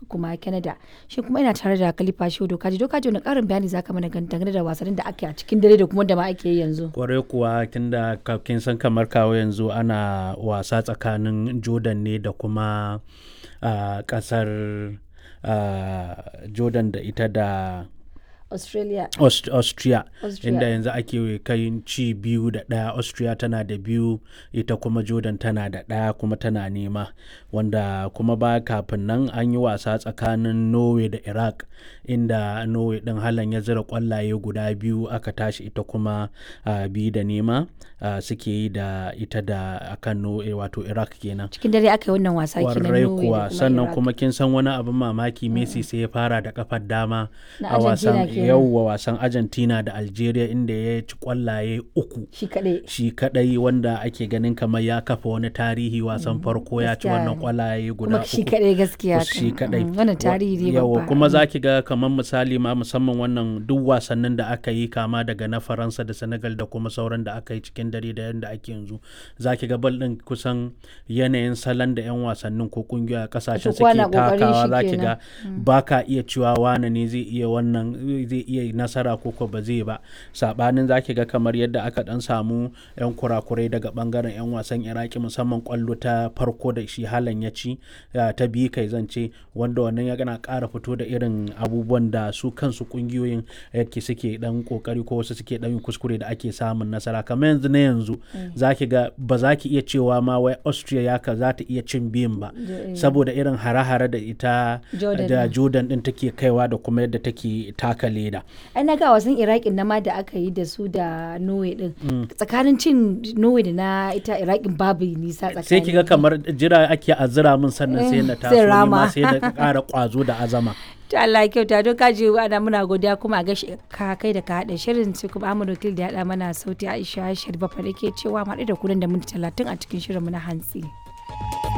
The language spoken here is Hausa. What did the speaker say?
kuma Canada. Shi kuma ina tare da Khalifa Shehu Dokaji. Dokaji wani ƙarin bayani zaka mana dangane da wasannin da ake a cikin dare da kuma da ma ake yi yanzu. Kwarai kuwa tunda kin san kamar kawo yanzu ana wasa tsakanin Jordan ne da kuma uh, ƙasar uh, Jordan da ita da Australia. Aust Austria, Austria. inda yanzu ake kai ci biyu da ɗaya Austria tana da biyu ita kuma Jordan tana da ɗaya kuma tana nema wanda kuma ba kafin nan an yi wasa tsakanin Norway da Iraq inda Norway ɗin halan ya zira ƙwallaye guda biyu aka tashi ita kuma uh, biyu da nema uh, suke yi da ita da akan Norway wato Iraq kenan. Cikin dare aka yi wannan wasa kenan Kwarai Norway da kuwa kuma sannan Iraq. kuma kin san wani abin mamaki Messi sai ya fara da kafar dama Na a Argentina wasan kenan. yauwa wasan Argentina da Algeria inda ya ci kwallaye uku Shi kaɗai. shi kadai wanda ake ganin kamar ya kafa wani tarihi wasan farko ya ci gaskiya wannan ne. kwallaye guda Kuma uku shi kaɗai gaskiya. shi kan. kadai Mm, Wannan tarihi ne yawa babba. kuma za ki ga kamar misali ma musamman wannan duk wasannin da aka yi kama daga na faransa da senegal da kuma sauran da aka yi cikin dare da yadda ake yanzu za ki ga bal din kusan yanayin salon da 'yan wasannin ko kungiyoyi a kasashen kowa suke na ƙoƙarin takawa shi za ki kenan. ga ba ka iya cewa wane ne zai iya wannan zai iya nasara ko ko ba zai ba sabanin za ki ga kamar yadda aka dan samu 'yan kurakurai daga bangaren 'yan wasan iraki musamman kwallo ta farko da shi halan ya ci ya ta biyu kai zance wanda wannan ya gana ƙara fito da irin abubuwan da su kansu kungiyoyin yake suke dan kokari ko wasu suke dan yin kuskure da ake samun nasara kamar yanzu na yanzu za ki ga ba za ki iya cewa ma wai austria ya ka za ta iya cin biyun ba Da- saboda irin hare-hare da ita Jordan da din. jordan din take kaiwa da kuma yadda take taka leda ai na ga wasan iraqin na ma da aka yi da su da norway din tsakanin cin norway da na ita iraqin babu nisa tsakanin sai ki ga kamar jira ake azira min sannan sai na Eh, taso sai ni rama. ma sai na ƙara ƙwazo da azama to Allah ya kyauta don kaji ana muna godiya kuma a gashi ka kai da ka haɗa shirin sai kuma Ahmad Wakil da ya haɗa mana sauti Aisha Sharifa fa da ke cewa mu haɗu da kunan da minti talatin a cikin shirin mu na hantsi.